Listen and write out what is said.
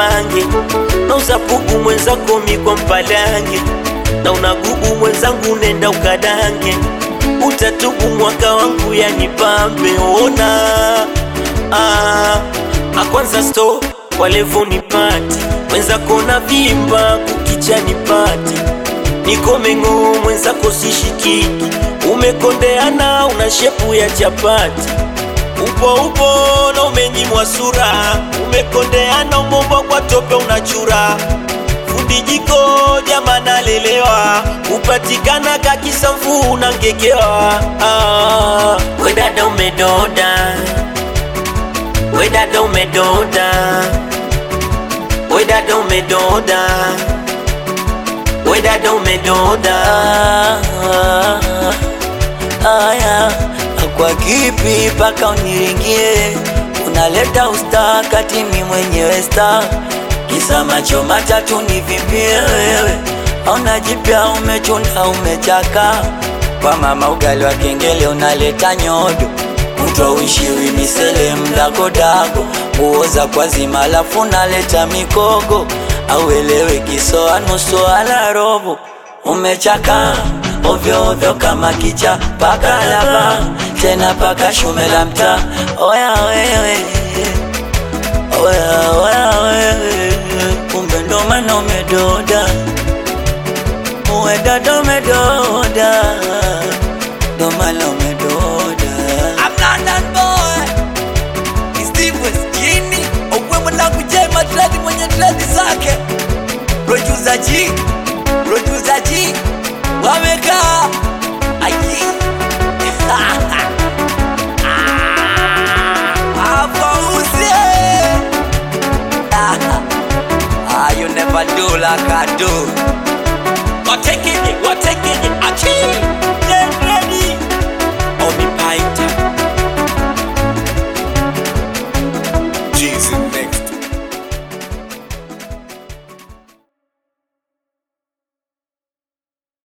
bange na uzapugu mwenzako mikwa mpalange na unagubu mwenzangu nenda ukadange utatubu mwaka wangu yanipambe ona ah, akwanza sto walevo nipati mwenzako na vimba kukicha nipati niko meng'o mwenzako sishikiki umekondeana una shepu ya chapati upo upo na umenyimwa sura umekondeana umomba kwa tope unachura fundi jiko jama nalelewa kupatikana kakisamfu unangekewa ah, we dada umedoda we dada umedoda we dada umedoda we dada umedoda Aya, kwa kipi paka uniringie? Unaleta usta kati mi mwenyewe sta, kisa macho matatu nivimbie wewe. Hauna jipya, umechuna umechaka, kwa mama ugali wa kengele unaleta nyodo mtwa uishiwi misele mdagodago, nguo za kwa zima alafu unaleta mikogo, auelewe kisoa nusu ala robo, umechaka ovyo ovyo kama kicha paka laba tena paka shume la mtaa. Oya wewe, oya oya wewe, kumbe ndo maana umedoda, uwe dada umedoda, ndo maana umedoda. I'm London boy. It's Steve West Jini. Okwe mwanangu J Madrid mwenye dread zake. Producer G. Producer G. Wamekaa. Aji. Hapa usie. Ah, you never do like I do. Watekeje, watekeje, achi.